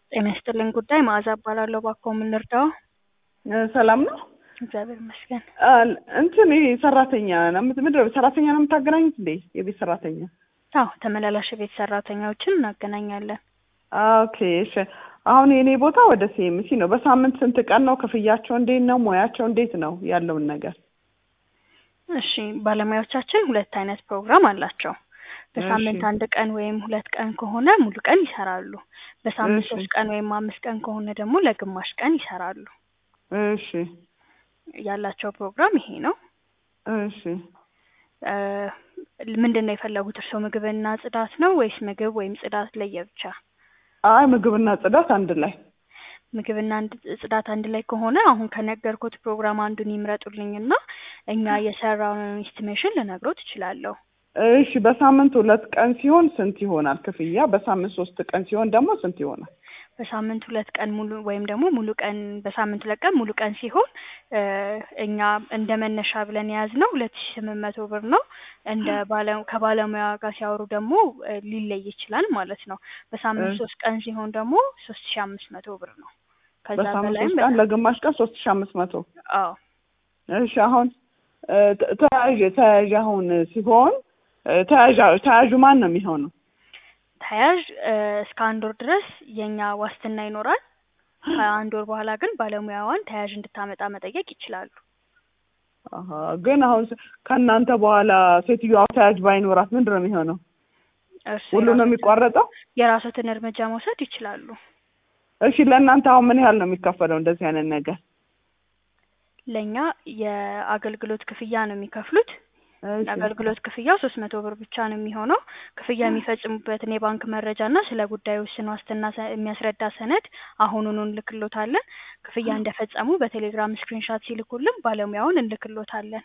ጤና ይስጥልኝ ጉዳይ መዓዛ እባላለሁ። እባክዎ ምን ልርዳዎ? ሰላም ነው። እግዚአብሔር ይመስገን። አል- እንትን ይሄ ሰራተኛ ነው የምት- ምንድን ነው ሰራተኛ ነው የምታገናኙት እንዴ? የቤት ሰራተኛ? አዎ ተመላላሽ የቤት ሰራተኛዎችን እናገናኛለን። ኦኬ እሺ። አሁን የኔ ቦታ ወደ ሲኤምሲ ነው። በሳምንት ስንት ቀን ነው? ክፍያቸው እንዴት ነው? ሙያቸው እንዴት ነው? ያለውን ነገር እሺ ባለሙያዎቻችን ሁለት አይነት ፕሮግራም አላቸው። በሳምንት እሺ። አንድ ቀን ወይም ሁለት ቀን ከሆነ ሙሉ ቀን ይሰራሉ። በሳምንት እሺ። ሶስት ቀን ወይም አምስት ቀን ከሆነ ደግሞ ለግማሽ ቀን ይሰራሉ። እሺ ያላቸው ፕሮግራም ይሄ ነው። እሺ። እ ምንድን ነው የፈለጉት እርስዎ? ምግብና ጽዳት ነው ወይስ ምግብ ወይም ጽዳት ለየብቻ? አይ ምግብና ጽዳት አንድ ላይ ምግብና አንድ ጽዳት አንድ ላይ ከሆነ አሁን ከነገርኩት ፕሮግራም አንዱን ይምረጡልኝና እኛ የሰራውን ኢስቲሜሽን ልነግሮት እችላለሁ። እሺ። በሳምንት ሁለት ቀን ሲሆን ስንት ይሆናል ክፍያ? በሳምንት ሶስት ቀን ሲሆን ደግሞ ስንት ይሆናል? በሳምንት ሁለት ቀን ሙሉ ወይም ደግሞ ሙሉ ቀን በሳምንት ሁለት ቀን ሙሉ ቀን ሲሆን እ እኛ እንደ መነሻ ብለን የያዝነው ሁለት ሺ ስምንት መቶ ብር ነው። እንደ ባለ ከባለሙያ ጋር ሲያወሩ ደግሞ እ ሊለይ ይችላል ማለት ነው። በሳምንት እ ሶስት ቀን ሲሆን ደግሞ ሶስት ሺ አምስት መቶ ብር ነው። ከዛ በሳምንት በላይም ሶስት ቀን ለግማሽ ቀን ሶስት ሺ አምስት መቶ አዎ እሺ አሁን እ ተ- ተያዥ ተያዥ አሁን ሲሆን እ ተያዥ ተያዡ ማን ነው የሚሆነው? ተያዥ እ እስከ አንድ ወር ድረስ የኛ ዋስትና ይኖራል። ከአንድ ወር በኋላ ግን ባለሙያዋን ተያዥ እንድታመጣ መጠየቅ ይችላሉ። አሀ ግን አሁን ስ- ከእናንተ በኋላ ሴትዮዋ ተያዥ ባይኖራት ምንድን ነው የሚሆነው? እርሱ ሁሉ ነው የራሶትን የሚቋረጠው? የራሶትን እርምጃ መውሰድ ይችላሉ። እሺ ለእናንተ አሁን ምን ያህል ነው የሚከፈለው እንደዚህ አይነት ነገር? ለእኛ የአገልግሎት ክፍያ ነው የሚከፍሉት። እሺ የአገልግሎት ክፍያው ሶስት መቶ ብር ብቻ ነው የሚሆነው። ክፍያ የሚፈጽሙበትን የባንክ መረጃ እና ስለ ጉዳዩ ውስን ዋስትና ሰ- የሚያስረዳ ሰነድ አሁኑኑ እንልክሎታለን። ክፍያ እንደፈጸሙ በቴሌግራም ስክሪንሻት ሲልኩልን ባለሙያውን እንልክሎታለን።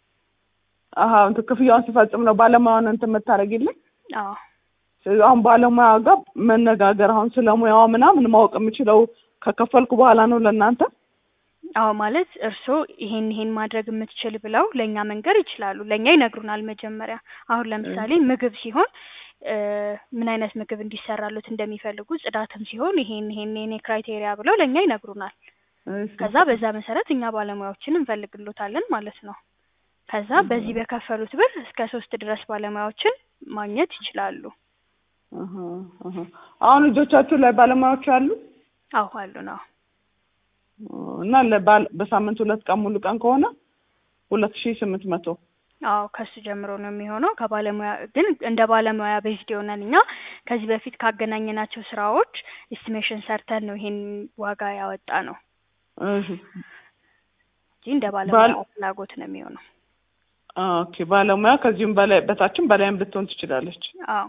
አሀ እንትን ክፍያውን ሲፈጽም ነው ባለሙያውን እንትን የምታደርጊልኝ? አዎ ስለዚህ አሁን ባለሙያ ጋር መነጋገር አሁን ስለ ሙያዋ ምናምን ማወቅ የምችለው ከከፈልኩ በኋላ ነው ለእናንተ? አዎ ማለት እርስዎ ይሄን ይሄን ማድረግ የምትችል ብለው ለእኛ መንገር ይችላሉ። ለእኛ ይነግሩናል መጀመሪያ። አሁን ለምሳሌ ምግብ ሲሆን እ ምን አይነት ምግብ እንዲሰራሉት እንደሚፈልጉ፣ ጽዳትም ሲሆን ይሄን ይሄን ይሄን ክራይቴሪያ ብለው ለእኛ ይነግሩናል። እሺ ከዛ በዛ መሰረት እኛ ባለሙያዎችን እንፈልግሎታለን ማለት ነው። ከዛ በዚህ በከፈሉት ብር እስከ ሶስት ድረስ ባለሙያዎችን ማግኘት ይችላሉ። አሀ አሀ አሁን እጆቻችሁ ላይ ባለሙያዎች አሉ? አዎ አሉ ነው። እና ለባል በሳምንት ሁለት ቀን ሙሉ ቀን ከሆነ ሁለት ሺህ ስምንት መቶ አዎ ከሱ ጀምሮ ነው የሚሆነው። ከባለሙያ ግን እንደ ባለሙያ ቤዝድ የሆነን እኛ ከዚህ በፊት ካገናኘናቸው ስራዎች ኤስቲሜሽን ሰርተን ነው ይሄን ዋጋ ያወጣ ነው እሺ እንጂ እንደ ባለሙያ ባል ፍላጎት ነው የሚሆነው። ኦኬ ባለሙያ ከዚሁም በላይ በታችም በላይም ልትሆን ትችላለች። አዎ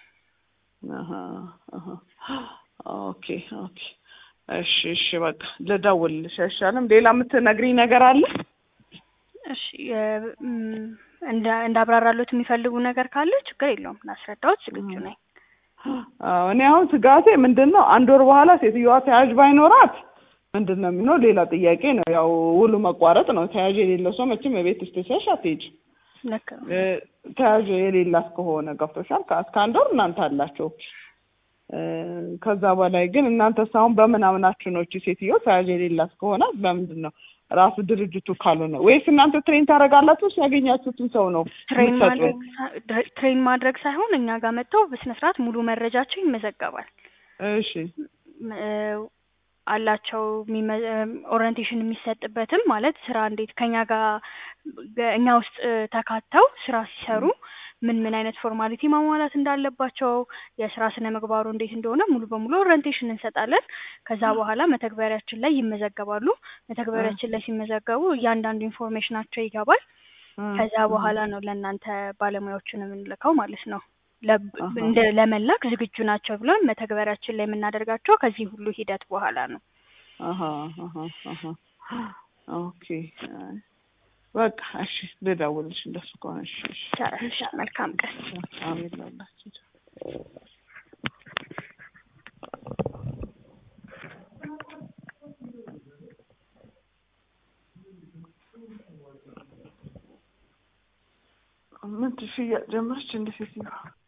አሀ አሀ ኦኬ ኦኬ እሺ እሺ በቃ ልደውልልሽ አይሻልም? ሌላ የምትነግሪኝ ነገር አለ? እሺ የ- እም፣ እንደ እንዳብራራሉት የሚፈልጉ ነገር ካለ ችግር የለውም ላስረዳዎት ዝግጁ ነኝ። አዎ እኔ አሁን ስጋቴ ምንድን ነው አንድ ወር በኋላ ሴትዮዋ ተያዥ ባይኖራት ምንድን ነው የሚሆነው? ሌላ ጥያቄ ነው። ያው ውሉ መቋረጥ ነው። ተያዥ የሌለው ሰው መቼም የቤት ስትሰሽ አትሄጂም። ልክ ነው። እ ተያዥ የሌላት ከሆነ ገብቶሻል። ከ- እስከ አንድ ወር እናንተ አላቸው። እ ከዛ በላይ ግን እናንተ ሳሁን በምናምናችሁ ነው እቺ ሴትዮ ተያዥ የሌላት ከሆነ በምንድን ነው ራሱ ድርጅቱ ካልሆነ ወይስ እናንተ ትሬን ታደርጋላችሁ? ያገኛችሁትን ሰው ነው ትሬን የምትሰጡን? ማድረግ ሳ- ድረ- ትሬን ማድረግ ሳይሆን እኛ ጋር መጥተው በስነ ስርዓት ሙሉ መረጃቸው ይመዘገባል። እሺ ም- እ አላቸው የሚመ- እም፣ ኦሪየንቴሽን የሚሰጥበትም ማለት ስራ እንዴት ከኛ ጋር ገ- እኛ ውስጥ እ ተካተው ስራ ሲሰሩ ምን ምን አይነት ፎርማሊቲ ማሟላት እንዳለባቸው የስራ ስነ ምግባሩ እንዴት እንደሆነ ሙሉ በሙሉ ኦሪየንቴሽን እንሰጣለን። ከዛ በኋላ መተግበሪያችን ላይ ይመዘገባሉ። መተግበሪያችን ላይ ሲመዘገቡ እያንዳንዱ ኢንፎርሜሽናቸው ይገባል። እ ከዛ እ በኋላ ነው ለእናንተ ባለሙያዎችን የምንልከው ማለት ነው። ለ- አሀ እንደ ለመላክ ዝግጁ ናቸው ብለን መተግበሪያችን ላይ የምናደርጋቸው ከዚህ ሁሉ ሂደት በኋላ ነው። አሀ አሀ አሀ ኦኬ አይ፣ በቃ እሺ ልደውልልሽ እንደሱ ከሆነ እሺ እሺ ይቻላል። እሺ፣ መልካም ቀን። አሜን ላላችሁ ምን ሽያጭ ጀመረች እንደ ሴትዮዋ